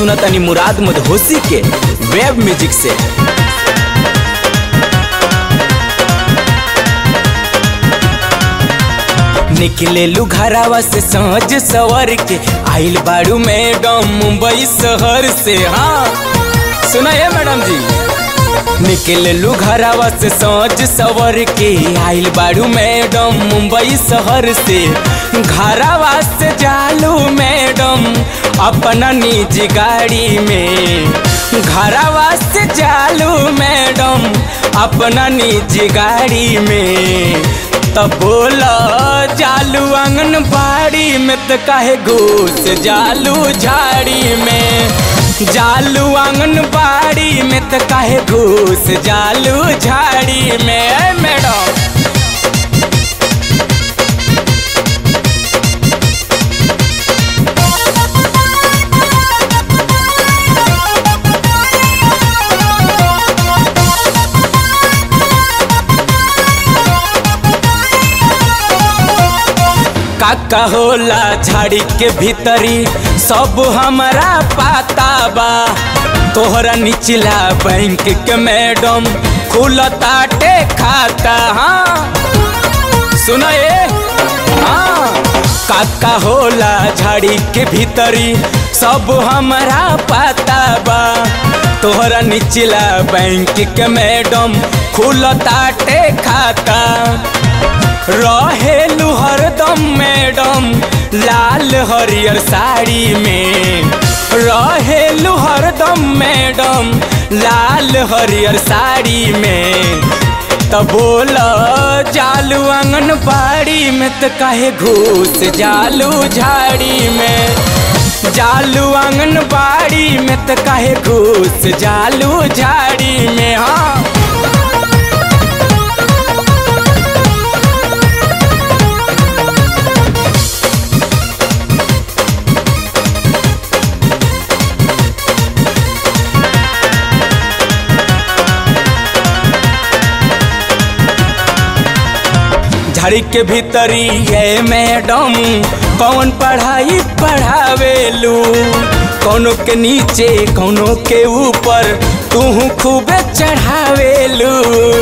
सुनतनी मुराद मदहोसी के वेब म्यूजिक से निकले लू घरावा से सहज सवर के आइल बाड़ू मैडम मुंबई शहर से हाँ सुना है मैडम जी निकले लू घरावा से सहज सवर के आइल बाड़ू मैडम मुंबई शहर से घरावा से जालू मैडम अपना निजी गाड़ी में घरावा से जालू मैडम अपना निजी गाड़ी में तब बोला जालू आंगनबाड़ी में तो काहे घूस जालू झाड़ी में जालू आंगनबाड़ी में तो काहे घूस जालू झाड़ी में ए मैडम काका होला झाड़ी के भीतरी सब हमारा पाता बा तोहरा निचला बैंक के मैडम खुलताटे खाता हाँ सुना ये हाँ काका होला झाड़ी के भीतरी सब हमारा पाता बा तोहरा निचला बैंक के मैडम खुलताटे खाता रहेलू हरदम मैडम लाल हरियर साड़ी में रहेलू हरदम मैडम लाल हरियर साड़ी में तब बोल जालू आंगनबाड़ी में तो काहे घूस जालू झाड़ी में जालू आंगनबाड़ी में तो काहे घूस जालू झाड़ी में हाँ झाड़ी के भीतरी है मैडम कौन पढ़ाई पढ़ावेलू कौनो के नीचे कौनो के ऊपर तू खूबे चढ़ावेलू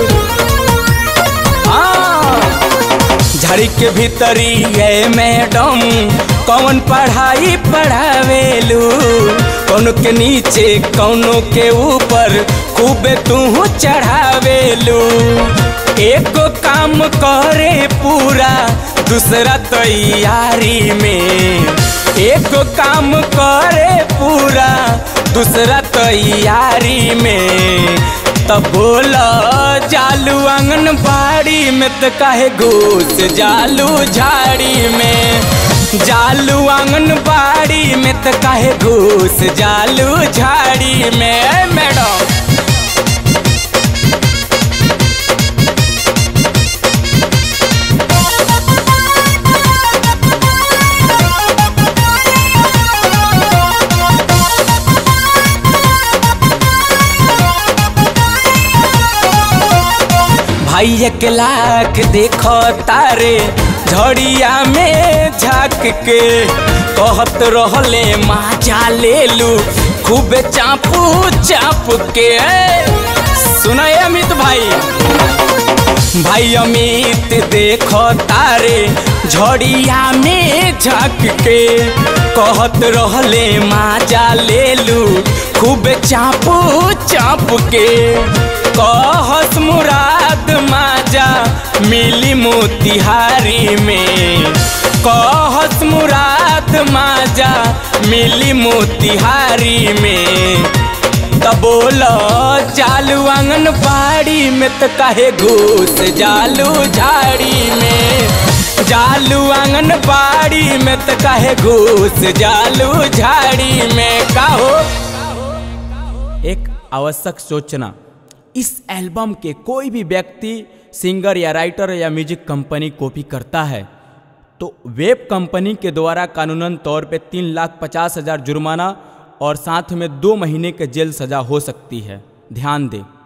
झाड़ी के भीतरी है मैडम कौन पढ़ाई पढ़ावेलू कौनो के नीचे कौनो के ऊपर खूबे तू चढ़ावेलू एक काम करे पूरा दूसरा तैयारी में एक काम करे पूरा दूसरा तैयारी में तब बोला जालू आंगनबाड़ी में तो काहे घूस जालू झाड़ी में जालू आंगनबाड़ी में तो काहे घूस जालू झाड़ी में मैडम भाई एक लाख देखो तारे झड़िया में झाक के कहत रहले माजा ले लू खूब चापू चाप के सुना अमित भाई भाई अमित देखो तारे झड़िया में झाक के कहत रहले माजा ले लू खूब चापू चाप के कहस मुराद माजा मिली मोतिहारी में कहस मुराद माजा मिली मोतिहारी में तब बोल जालू आंगनबाड़ी में तो काहे घूस जालू झाड़ी में जालू आंगनबाड़ी में तो काहे घूस जालू झाड़ी में काहो एक आवश्यक सोचना इस एल्बम के कोई भी व्यक्ति सिंगर या राइटर या म्यूजिक कंपनी कॉपी करता है तो वेब कंपनी के द्वारा कानूनन तौर पे तीन लाख पचास हजार जुर्माना और साथ में दो महीने के जेल सजा हो सकती है ध्यान दें